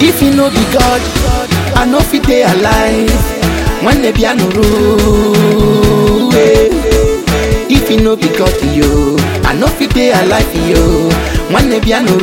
If you no be God, I no fit dey alive. When the piano roll, eh. If you no be God, yo, I no fit dey alive, yo. When the piano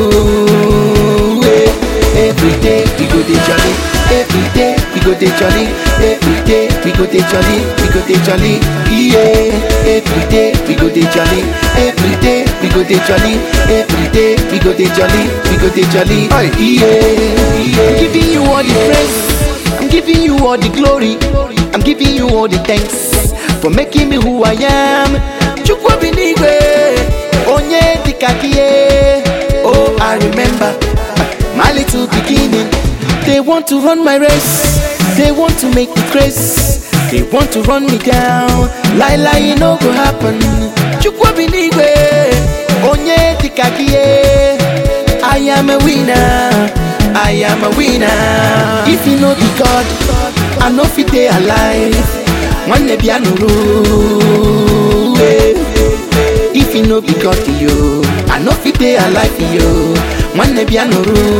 roll, eh. Every day we go dey jolly. Every day we go dey jolly. Every day we go dey jolly. We go dey jolly. Yeah. Every day we go dey jolly. Every day we go dey jolly. Every day we go dey jolly. We go dey jolly. Yeah. yeah. I'm giving you all the praise. I'm giving you all the glory. I'm giving you all the thanks for making me who I am. Chukwu binigwe, onye dikakie. Oh, I remember my little beginning. They want to run my race. They want to make me crazy. They want to run me down. Lie, lie, it no go happen. Chukwu binigwe, onye dikakie. I am a winner. I am a winner. If you know the God, I know fit dey alive. When the piano roll, eh. If you know be God, yo, I know fit dey alive, yo. When the piano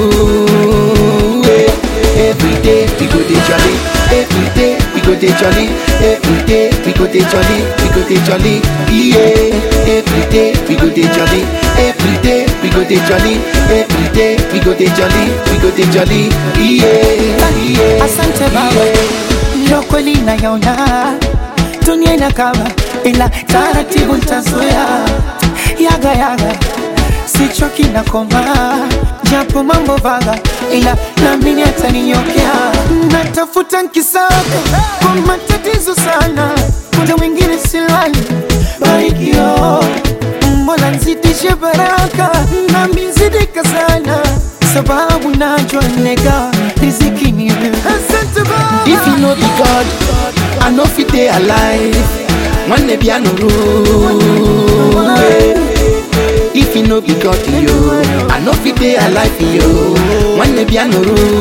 roll, eh. Every day we go dey jolly. Every day we go dey jolly. Every day we go dey jolly. We go dey jolly. Yeah. Every day we go dey jolly. Every day we go dey jolly. Every day we go dey jolly. We go dey jolly. Yeah. Yeah. Asante baba, ndio kweli nayaona dunia inakaba, ila taratibu ntazoea. Yaga yaga, sichoki na koma, japo mambo vaga, ila naamini ataninyokea. Natafuta nkisaka kwa matatizo sana, muda mwingine silali barikio Mola nzidishe baraka na mizidika sana, sababu najua nega riziki ni wewe. Asante Baba. If you know the God, I know fit dey alive. When the piano roll, eh. If you know be God, yo, I know fit dey alive, yo. When the piano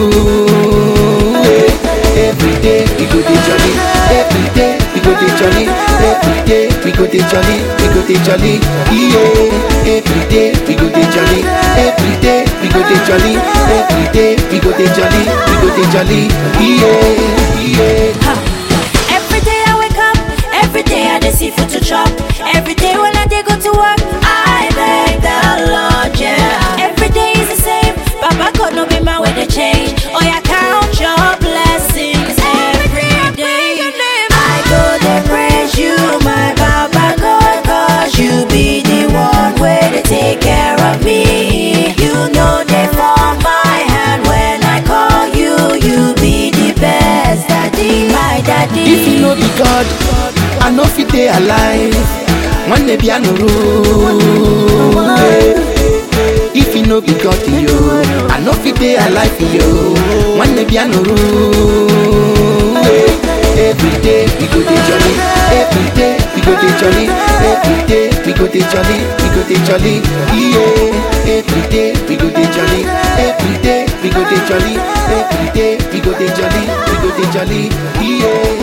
roll, eh. Every day we go dey jolly. Every day we go dey jolly. Every day we go dey jolly. We go dey jolly. Yeah. Every day we go dey jolly. Every day we go dey jolly. Every day we go dey jolly. We go dey jolly. Yeah. Yeah. Every day I wake up, every day I dey see food to chop. Every day when I dey go to work, I beg the Lord, yeah. Every day is the same, Baba God no be my way to change. Oh yeah, count your blessings every day. I go to praise you, my Baba God, cause you be the one way to take care of me. You know they form my hand when I call you, you be the best daddy, my daddy. If you know the God, I know fit dey alive. When the piano roll, eh. If you know be God, yo, I know fit dey alive, yo. When the piano roll, eh. Every day we go dey jolly. Every day we go dey jolly. Every day we go dey jolly. We go dey jolly. Yeah. Every day we go dey jolly. Every day we go dey jolly. Every day we go dey jolly. We go dey jolly. Yeah.